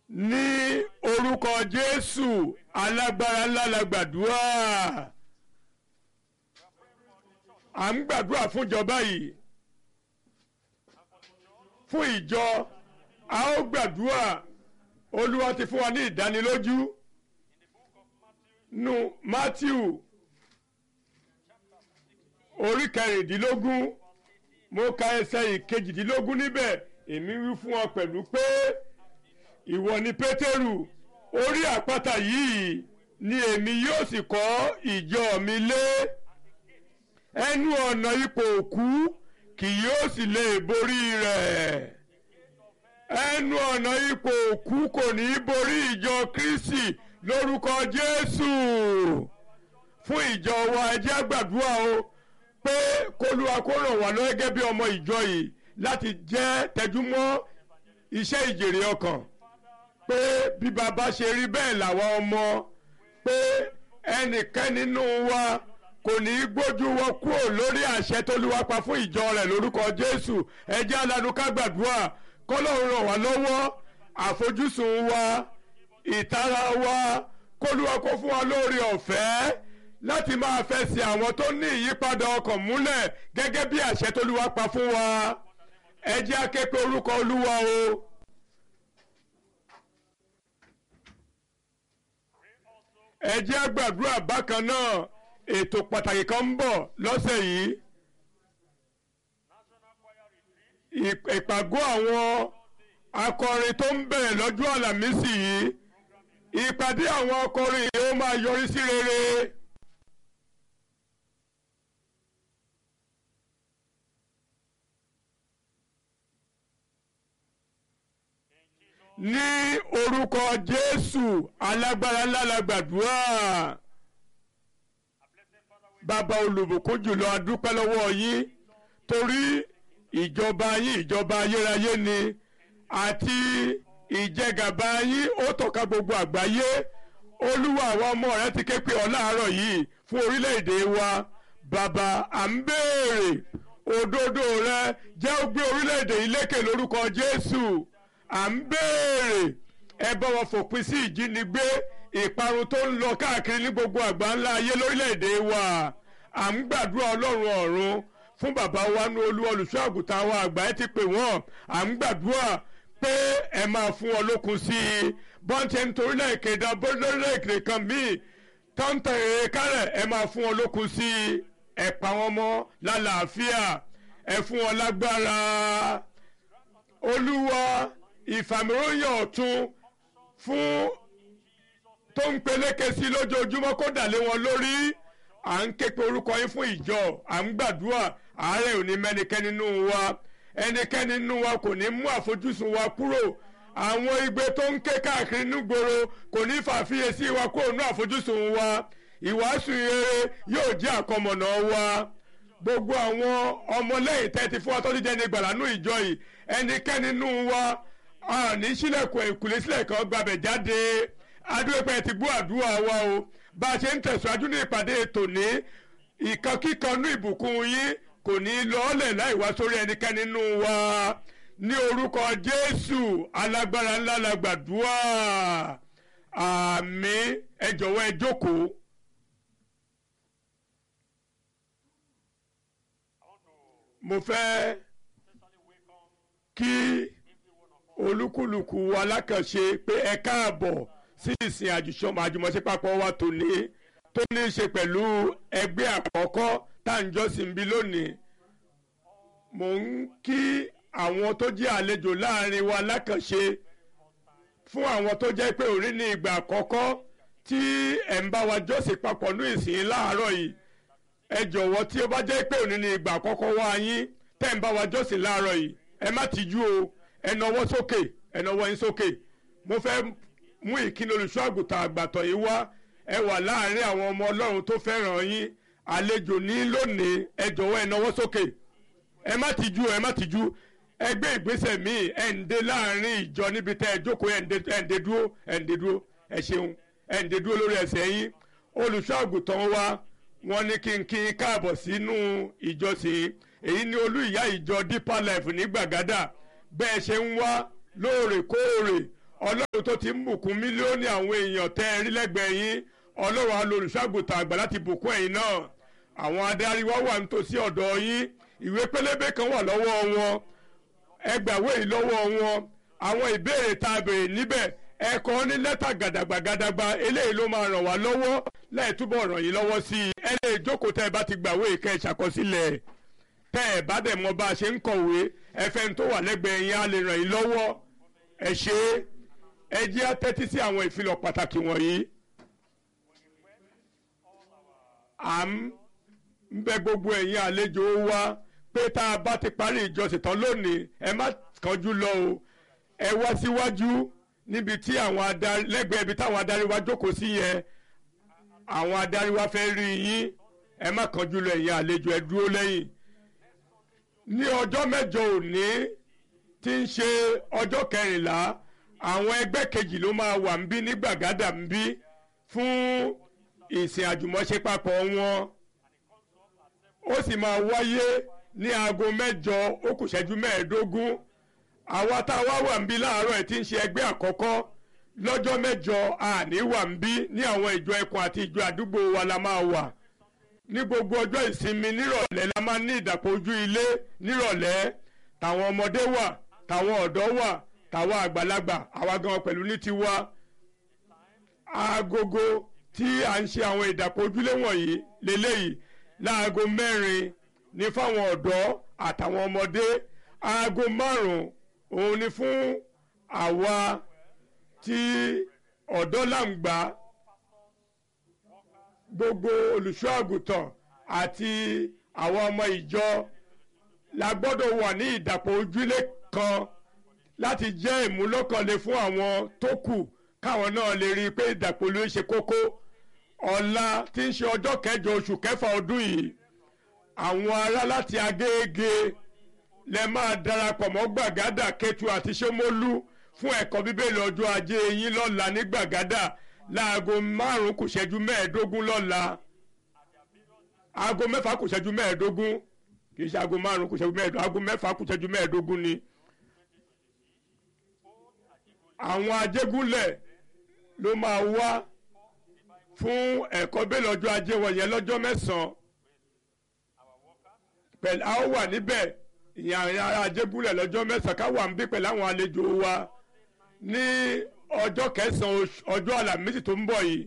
ní orúkọ jésù alágbára ńlá la gbàdúrà à ń gbàdúrà fún ìjọba yìí fún ìjọ a ó gbàdúrà olúwa ti fún wa ní ìdánilójú nu matthew orí kẹrìndínlógún mo ka ẹsẹ̀ ìkejìdínlógún níbẹ̀ èmi wí fún ọ pẹ̀lú pé ìwọ ni pétérù orí àpáta yìí ni èmi yóò sì kọ́ ìjọ mi lé ẹnu ọ̀nà ipò òkú kì yóò sì lè borí rẹ̀ ẹnu ọ̀nà ipò òkú kò ní í borí ìjọ kristi lórúkọ jésù fún ìjọ wa ẹ jẹ́ á gbàdúrà o pé kólúwa kó ràn wá lọ́wọ́ gẹ́gẹ́ bí ọmọ ìjọ yìí láti jẹ́ tẹjúmọ́ iṣẹ́ ìjèrè ọkàn pé bí baba ṣe rí bẹ́ẹ̀ làwọn ọmọ pé ẹnìkan nínú wa kò ní í gbójú wọ kúrò lórí àṣẹ tólúwa pa fún ìjọ rẹ̀ lórúkọ jésù ẹ jẹ́ alanu ká gbàdúrà kọ́lọ́run ràn wá lọ́wọ́ àfojúsùn wa ìtara wa kólúwa kó fún wa lórí ọ̀fẹ́ láti máa fẹsẹ̀ àwọn tó ní ìyípadà ọkàn múlẹ̀ gẹ́gẹ́ bí àṣẹ tólúwa pa fún wa ẹ jẹ́ á ké pe orúkọ olúwa o. ẹ jẹ́ á gbàdúrà bákan náà ètò pàtàkì kan ń bọ̀ lọ́sẹ̀ yìí ìpàgọ́ àwọn akọrin tó ń bẹ̀rẹ̀ lọ́jọ́ àlàmísì yìí ìpàdé àwọn akọrin yìí ó máa yọrí sí rere. ní orúkọ jésù alágbára ńlá la gbàdúrà bàbá olùbùkún jùlọ adúpẹ́ lọ́wọ́ yín torí ìjọba yín ìjọba ayérayé ni àti ìjẹgàba yín ó tọ́ka gbogbo àgbáyé olúwa àwọn ọmọ rẹ ti ké pe ọ láàárọ̀ yìí fún orílẹ̀-èdè wa bàbá à ń béèrè òdodo rẹ jẹ́ ó gbé orílẹ̀-èdè yìí lékè lórúkọ jésù à ń béèrè ẹ bá wọn fòpin sí ìjínigbé ìparun tó ń lọ káàkiri ní gbogbo àgbáńlá ayé lórílẹ̀‐èdè wa à ń gbàdúrà ọlọ́run ọ̀run fún bàbá wa ní olú olùṣọ́ àgùntàn wa àgbà ẹ ti pè wọ́n à ń gbàdúrà pé ẹ máa fún wọn lókun sí i bọ́ńtẹ́ nítorí lẹ́ẹ̀kẹ́dá lórílẹ̀‐èdè kan míì tọ́ńtà èrè kárẹ̀ ẹ máa fún wọn lókun sí i ẹ pa wọn mọ́ lálàáfíà ẹ fún wọn lágbára olúwa ìfàmìróyàn ọ̀tun fún tó ń peléke sí lójoojúmọ́ kó dà lé wọn lórí à ń ké pe orúkọ yín fún ìjọ à ń gbàdúrà àárẹ̀ ò ní mẹ́nikẹ́ni nínú wa ẹnikẹ́ni nínú wa kò ní mú àfojúsùn wa kúrò àwọn igbe tó ń ké káàkiri nígboro kò ní fàfiyèsí wa kúrò ní àfojúsùn wa ìwàásù rere yóò jẹ́ àkọmọ̀nà wa gbogbo àwọn ọmọlẹ́yìn tẹ́tí fún wa tó ti jẹ́ ní gbàlánú ìjọ yìí ẹnikẹ́ni nínú wa a ní sílẹ̀kùn ìkùlé sílẹ̀ kan gbàbẹ̀ jáde adúpẹ́ ti gbọ́ àdúrà wa o bá a ṣe ń tẹ̀síwájú ní ìpàdé tòní ìkankíkanú ìbùkún yín kò ní lọ́ọ́lẹ̀ láì wá sórí ẹnikẹ́ni nínú wa ní orúkọ jésù alágbára ńlá la gbàdúrà àmín ẹ jọ̀wọ́ ẹ jókòó. mo fẹ́ kí olúkúlùkù alákànṣe pé ẹ káàbọ̀ sí ìsìn àjùmọ̀ṣe papọ̀ wa tòní tó ní í ṣe pẹ̀lú ẹgbẹ́ àkọ́kọ́ tá à ń jọ́sìn bí lónìí mò ń kí àwọn tó jẹ́ àlejò láàrin wa lákànṣe fún àwọn tó jẹ́ pé òní ní ìgbà àkọ́kọ́ tí ẹ̀ ń bá wa jọ́sìn papọ̀ ní ìsìn láàárọ̀ yìí ẹ jọ̀wọ́ tí ó bá jẹ́ pé òní ní ìgbà àkọ́kọ́ wá yín tẹ́ ń bá wa jọ́sìn láàárọ̀ yìí ẹ má tijú o ẹ nawọ́ sókè ẹ nawọ́ yín sókè mo fẹ́ mú ìkíni olùṣọ́ àgùntàn àgbàtọ̀ yìí wá ẹ wà láàrin àwọn ọmọ ọlọ́run tó fẹ́ràn yín àlejò ní lónìí ẹ jọ̀wọ́ ẹ nawọ́ sókè ẹ má tijú ẹ má tijú ẹ gbé ìgbésẹ̀ míì ẹ ń dé láàrin ìjọ níbi tẹ́ ẹ jókòó ẹ ń dé dúró ẹ ń dé dúró ẹ ṣeun ẹ ń dé dúró lórí ẹsẹ̀ yín olùṣọ́ àgùntàn wa wọ́n ní kí n kí n káàbọ̀ sínú ìjọsìn èyí ni olú ìyá ìjọ deeper life ní gbàgádà bẹ́ẹ̀ ṣe ń wá lóòrèkóòrè ọlọ́run tó ti ń bùkún mílíọ̀nù àwọn èèyàn tẹ́ ẹ rí lẹ́gbẹ̀ẹ́ yín ọlọ́run á lo olùṣọ́àgùtàn àgbà láti bùkún ẹ̀yin náà àwọn adarí wa wà nítòsí ọ̀dọ̀ yín ìwé pélébé kan wà lọ́wọ́ wọn ẹgbàwé yìí lọ́wọ́ wọn àwọn ìbéèrè tá a béèrè níbẹ̀ ẹ kọ ní lẹ́tà gàdàgbà gàdàgbà eléyìí ló máa ràn wá lọ́wọ́ láì túbọ̀ ràn yín lọ́wọ́ sí i ẹ lè jókòó tẹ́ ẹ bá ti gbàwé ìkẹ́ ìṣàkọsílẹ̀ tẹ́ ẹ bá dẹ̀ mọ̀ bá a ṣe ń kọ̀wé ẹ fẹ́ tó wà lẹ́gbẹ̀ẹ́ yín á lè ràn yín lọ́wọ́ ẹ ṣe é ẹ jẹ́ á tẹ́tí sí àwọn ìfilọ̀ pàtàkì wọ̀nyí. à ń bẹ gbogbo ẹ̀yin àlejò wa pé tá a bá ti parí ìjọsìn tán lónìí ẹ má kánjú lọ o ẹ wá síwájú níbi tí àwọn adarí lẹ́gbẹ̀ẹ́ ibi táwọn adarí wa jókòó sí yẹn àwọn adarí wa fẹ́ rí yín ẹ má kánjú lọ ẹ̀yin àlejò ẹ dúró lẹ́yìn ní ọjọ́ mẹ́jọ òní tí ń ṣe ọjọ́ kẹrìnlá àwọn ẹgbẹ́ kejì ló máa wà ń bí ní gbàgádà ń bí fún ìsìn àjùmọ̀ṣe papọ̀ wọn ó sì máa wáyé ní aago mẹ́jọ ó kù ṣẹ́jú mẹ́ẹ̀ẹ́dógún àwa tá a wá wà ń bí láàárọ̀ ẹ̀ tí ń ṣe ẹgbẹ́ àkọ́kọ́ lọ́jọ́ mẹ́jọ àní wà ń bí ní àwọn ìjọ ẹkùn àti ìjọ àdúgbò wa la máa wà ní gbogbo ọjọ́ ìsinmi nírọ̀lẹ́ la máa ní ìdàpọ̀ ojú ilé nírọ̀lẹ́ tàwọn ọmọdé wà tàwọn ọ̀dọ́ wà tàwọn àgbàlagbà àwa gan pẹ̀lú ní tiwa agogo tí à ń ṣe àwọn ìdàpọ̀ ojúlé wọ̀nyí lélẹ́yìí láago mẹ́rin ní fáwọn ọ̀dọ́ àtàwọn ọmọdé aago márùn-ún òun ni fún àwa tí ọ̀dọ́ làǹgbà gbogbo olùṣọ́ àgùntàn àti àwọn ọmọ ìjọ la gbọ́dọ̀ wà ní ìdàpọ̀ ojúlé kan láti jẹ́ ìmúlọ́kànlé fún àwọn tó kù káwọn náà lè rí i pé ìdàpọ̀ ló ń ṣe kókó ọ̀la tí ń ṣe ọjọ́ kẹjọ oṣù kẹfà ọdún yìí àwọn ará láti agége lẹ máa darapọ̀ mọ́ gbàgádà kẹtù àti ṣómólú fún ẹ̀kọ́ bíbélì ọjọ́ ajé yín lọ́la ní gbàgádà láago márùn-ún kù ṣẹ́jú mẹ́ẹ̀ẹ́dógún lọ́la aago mẹ́fà kù ṣẹ́jú mẹ́ẹ̀ẹ́dógún kì í ṣe aago márùn-ún kù ṣẹ́jú mẹ́ẹ̀ẹ́dógún aago mẹ́fà kù ṣẹ́jú mẹ́ẹ̀ẹ́dógún ni. àwọn ajégúnlẹ̀ ló máa wá fún ẹ̀kọ́ bíbélì ọjọ́ ajé wọ̀nyẹn lọ́jọ́ mẹ́sàn-án pẹ̀lú a ó wà níbẹ̀ ìyẹn àwọn ará ajégúnlẹ̀ lọ́jọ́ mẹ́sàn-án ká wà ń bí pẹ̀lú àwọn àlejò wa ní ọjọ́ kẹsàn-án ọjọ́ àlàmísì tó ń bọ̀ yìí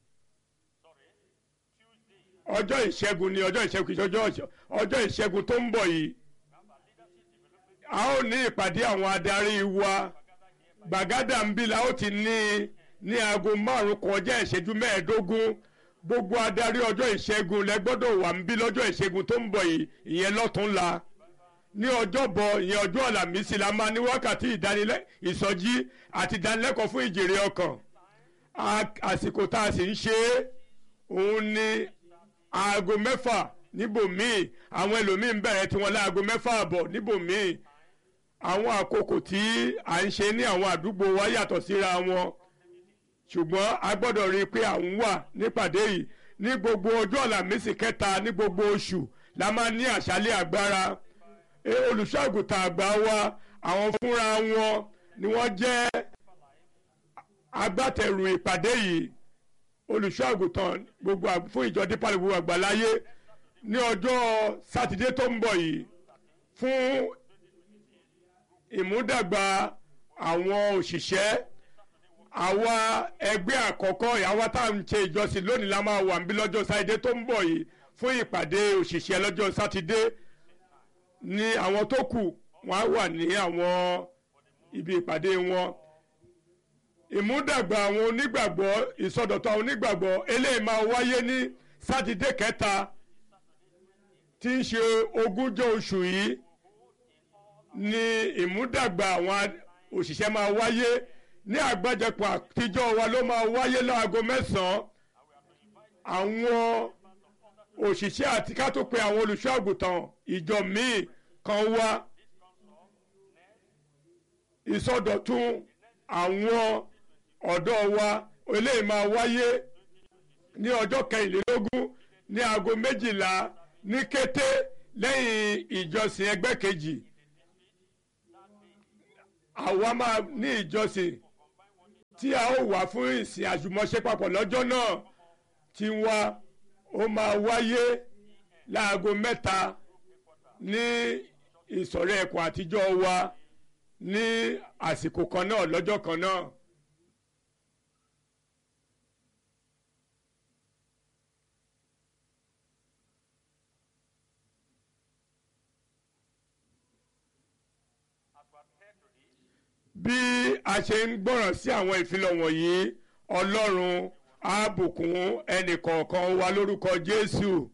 ọjọ́ ìṣẹ́gun ni ọjọ́ ìṣẹ́gun kìí ṣe ọjọ́ ìṣẹ́gun tó ń bọ̀ yìí a ó ní ìpàdé àwọn adarí wa gbàgádà ń bí la ó ti ní ní aago márùn kọjá ìṣẹ́jú mẹ́ẹ̀ẹ́dógún gbogbo adarí ọjọ́ ìṣẹ́gun lẹ gbọ́dọ̀ wà ń bí lọ́jọ́ ìṣẹ́gun tó ń bọ̀ yìí ìyẹn lọ́túnla ní ọjọ́bọ̀ ìyẹn ọjọ́ àlàmísì la máa ní wákàtí ìdánilẹ́ ìsọjí àti ìdánilẹ́kọ̀ọ́ fún ìjèrè ọkàn àsìkò tá a sì ń ṣe é òun ni aago mẹ́fà níbòmíì àwọn ẹlòmíín bẹ̀rẹ̀ tiwọn láago mẹ́fà àbọ̀ níbòmíì àwọn àkókò tí à ń ṣe ní àwọn àdúgbò wa yàtọ̀ síra wọn ṣùgbọ́n a gbọ́dọ̀ rí i pé à ń wà nípàdé yìí ní gbogbo ọjọ́ àlàmísì kẹta ní gbogbo oṣù la máa ní àṣálẹ́ agbára olùṣọ́àgùtàn àgbà wa àwọn fúnra wọn ni wọ́n jẹ́ agbátẹrù ìpàdé yìí olùṣọ́àgùtàn gbogbo fún ìjọ dípàlẹ̀ gbogbo àgbàláyé ní ọjọ́ sátidé tó ń bọ̀ yìí fún ìmúdàgbà àwọn òṣìṣẹ́ àwa ẹgbẹ́ àkọ́kọ́ àwa tá à ń ṣe ìjọsìn lónìí la máa wà níbí lọ́jọ́ sátidé tó ń bọ̀ yìí fún ìpàdé òṣìṣẹ́ lọ́jọ́ sátidé ní àwọn tó kù wọ́n á wà ní àwọn ibi ìpàdé wọn ìmúdàgbà àwọn onígbàgbọ́ ìsọdọ̀tọ̀ àwọn onígbàgbọ́ eléyìí máa wáyé ní sátidé kẹta tí ń ṣe ogúnjọ́ oṣù yìí ní ìmúdàgbà àwọn òṣìṣẹ́ máa wáyé ní àgbájọpọ̀ àtijọ́ wa ló máa wáyé láago mẹ́sàn-án àwọn òṣìṣẹ́ àti ká tó pe àwọn olùṣọ́ àgùntàn ìjọ míì kan wá ìsọdọ̀tun àwọn ọ̀dọ́ wa eléyìí máa wáyé ní ọjọ́ kẹrìnlélógún ní aago méjìlá ní kété lẹ́yìn ìjọsìn ẹgbẹ́ kejì àwa máa ní ìjọsìn tí a ó wà fún ìsìn àjùmọ̀ṣe papọ̀ lọ́jọ́ náà tí wá ó máa wáyé láago mẹ́ta ní ìsọ̀rọ̀ ẹ̀kọ́ àtijọ́ wa ní àsìkò kan náà lọ́jọ́ kan náà. bí a ṣe ń gbọ́ràn sí àwọn ìfilọ̀ wọ̀nyí ọlọ́run á bùkún ẹnì kọ̀ọ̀kan wa lórúkọ jésù